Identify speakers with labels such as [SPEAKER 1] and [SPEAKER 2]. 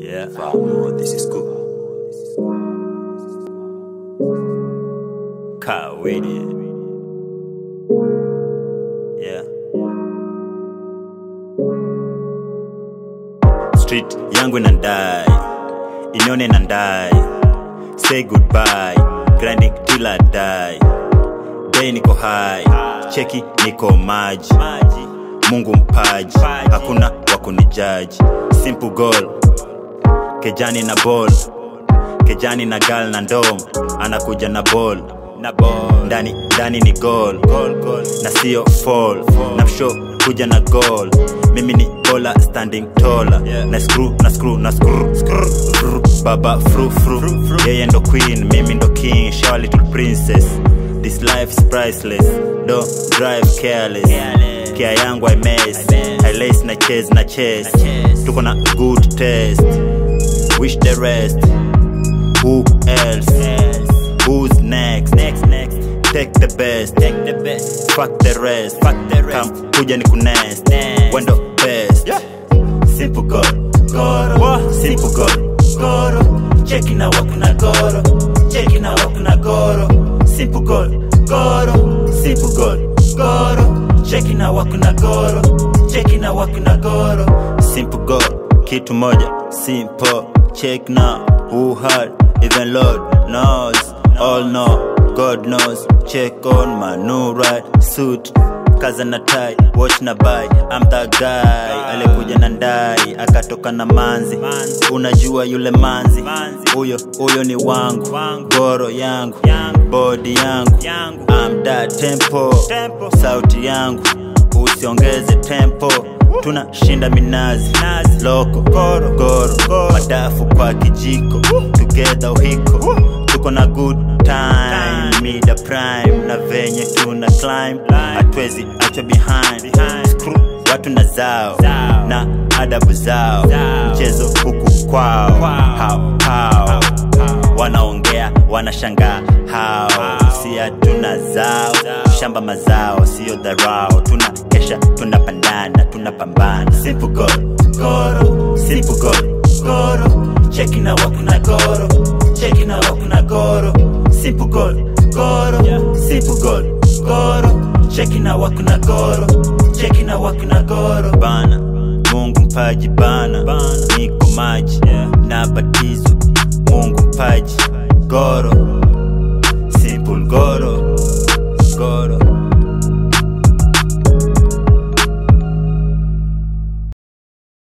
[SPEAKER 1] Yeah, oh, this is cool. Kawidi. Yeah. Street yangu inandai, inyone inandai. Say goodbye, grinding till I die. Day niko high, cheki niko maji. Mungu mpaji, hakuna wa kunijaji. Simple goal, kejani na ball kejani na gal na ndom anakuja na ball na ball ndani ndani ni goal, goal, goal. na sio fall, na msho kuja na goal mimi ni bola standing taller yeah. na screw na screw na screw, screw. Vrr, baba fru fru yeye ndo queen mimi ndo king shower little princess this life's priceless don't drive careless kia yangu i mess i lace na chase na chase tuko na good taste wish the rest who else who's next next next take the best take the best fuck the rest fuck the rest come kuja ni kunest wendo best yeah. simple god goro simple god goro cheki na wakuna goro cheki na wakuna goro simple god goro simple god goro cheki na wakuna goro cheki na wakuna goro simple god kitu moja simple check now who hard even lord knows all know god knows check on my new right suit kaza na tai watch na buy I'm that guy alikuja na ndai akatoka na manzi unajua yule manzi huyo huyo ni wangu goro yangu body yangu I'm that tempo sauti yangu usiongeze tempo tunashinda minazi loko goro, goro. madafu kwa kijiko together uhiko tuko na good time mida prime na venye tuna climb hatwezi achwa behind Screw, watu na zao na adabu zao mchezo huku kwao hao hao wanaongea wanashangaa hao si hatuna zao shamba mazao siyo dharau tuna kesha tunapandana tunapambana simple god goro simple god goro cheki na wakuna goro cheki na wakuna goro simple god goro simple god goro cheki na wakuna goro cheki na wakuna goro bana mungu mpaji bana, niko maji na batizo mungu mpaji goro simple goro goro